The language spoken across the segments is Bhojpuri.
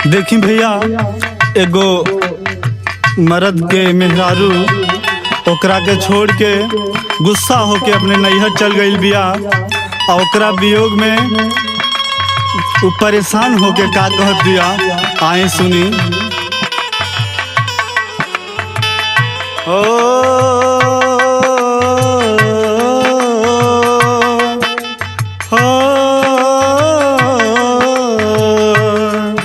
देखी भैया एगो मर्द के मेहरारू ओकरा के छोड़ के गुस्सा होके अपने नैहर चल गईल बिया और ओकरा वियोग में उ परेशान होके का कहत दिया आए सुनी ओ हो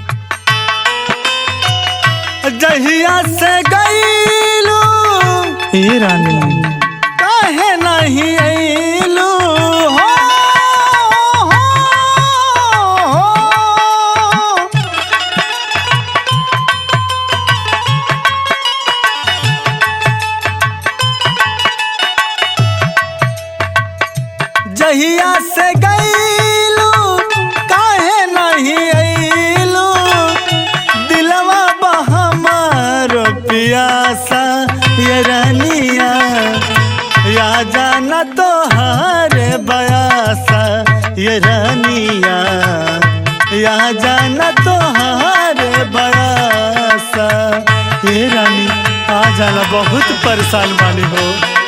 जहिया से गईलू ए रानी काहे नहीं अइलू हो, हो, हो। जहिया से गईलू काहे नहीं अइलू दिलवा बहमार पियासा ये रानिया या जाना तो हारे बयासा ये रानिया या जाना तो हारे बयासा ये रानी आ जाना बहुत परेशान बानी हो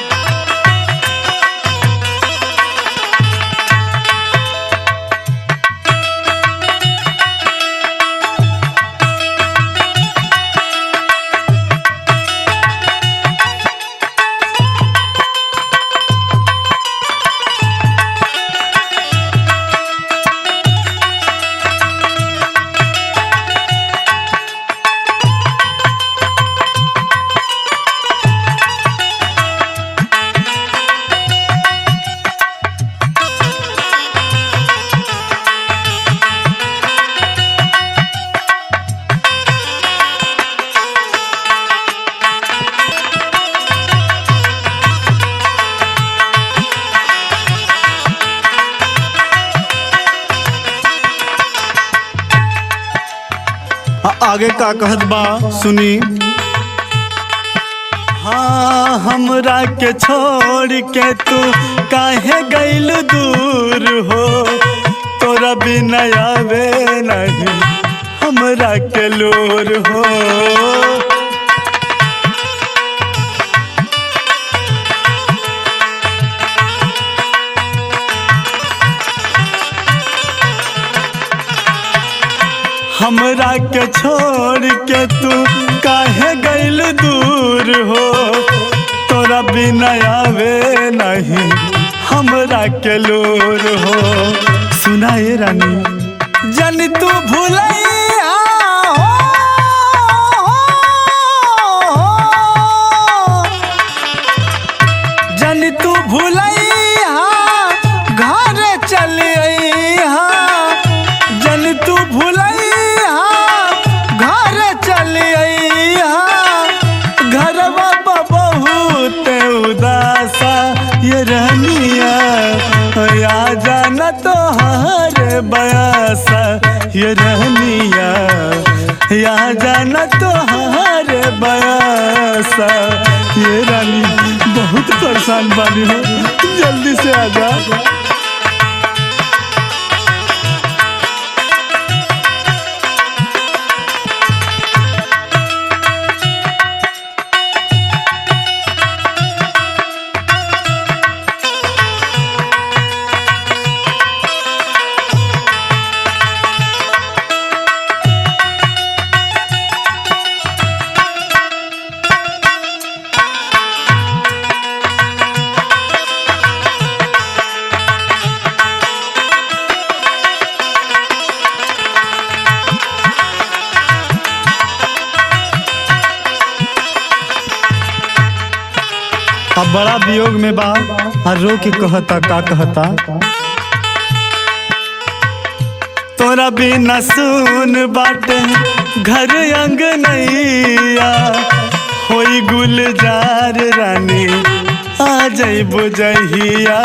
आ- आगे का कहत बा सुनी हाँ हमरा के छोड़ के तू काहे गइल दूर हो तोरा बिना आवे नहीं हमरा के लोर हो हमरा के छोड़ के तू काहे गइल दूर हो तोरा बिना आवे नहीं हमरा के लोर हो सुनाए रानी जन तू भूलैया हो जन तू भूलैया घर चल अइहा जन तू भूलैया घर चल अइहा घरवा बा बहुत उदासा ये रहनिया या जाना तो हर बयासा ये रहनिया या जाना तो हर बयासा ये रानी बहुत परेशान बानी हो जल्दी से आ जा अब बड़ा वियोग में बा आ रो के कहता का कहता तोरा बिना सुन बाटे घर अंग नैया होई गुलजार रानी आ जइबो जहिया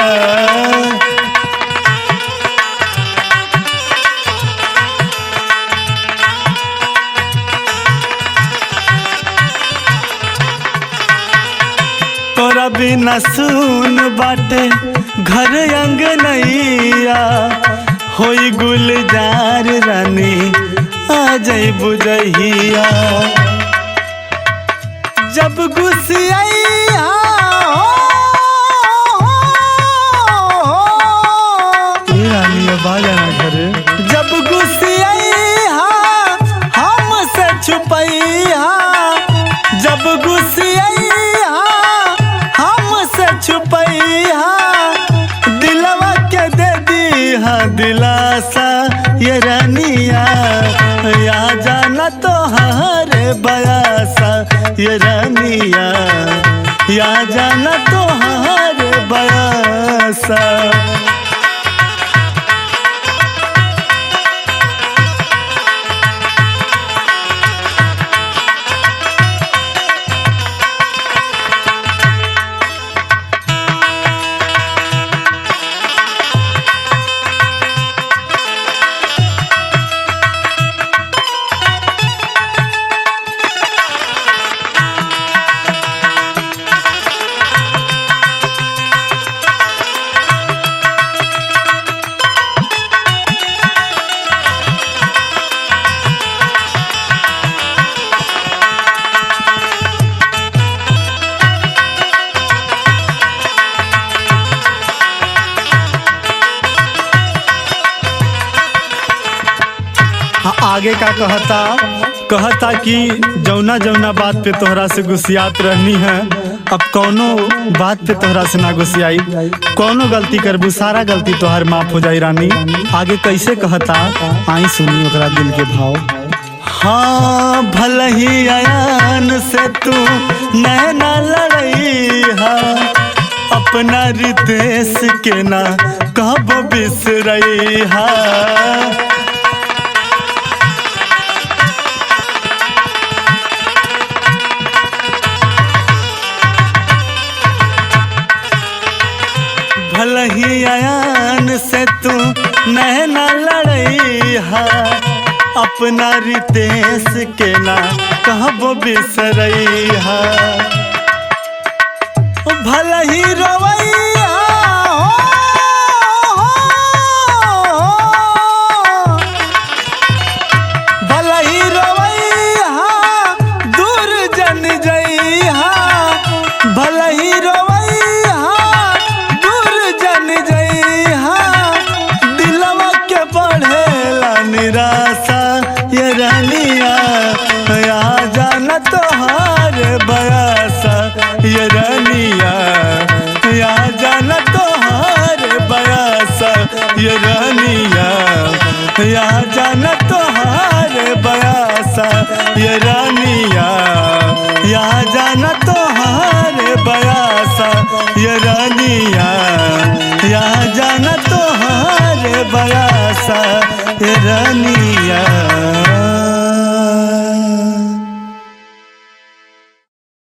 तोरा बिना सुन बाटे घर अंग नैया होई गुलजार रानी आ जाई बुझहिया जब गुस्सिया रानी आवाज आना घरे जब गुस्सिया हमसे छुपैया जब गुस्सिया हमसे छुपैया दिलवा के दे दी दिलासा ये रानिया या जाना तो हरे बयासा ये रानिया या जाना तो हरे बयासा हाँ, आगे का कहता कहता कि जौना जौना बात पे तोहरा से गुस्सियात रहनी है अब कौनो बात पे तोहरा से ना गुस्सियाई कौनो गलती करबू सारा गलती तोहर माफ हो जाई रानी आगे कैसे कहता आई सुनी ओकरा दिल के भाव हाँ भल ही अयान से तू नैना लड़ई हा अपना रितेश के ना कब बिसरई हा भल ही अयान से तू नैना लड़ई हा अपना रितेश के ना कहब बिसरई हा भल ही रवैया भल ही रवैया दूर जन जइहा भल ही रवैया दूर जन जइहा दिलवा के बढ़ेला निराशा ये रानिया या जाना तोहार बयासा ये रानिया या जाना तोहार बयासा ये रानिया या जाना तोहार बयासा ये रानिया या जाना तोहार बयासा ये रानिया या जाना तोहार बयासा ये रानिया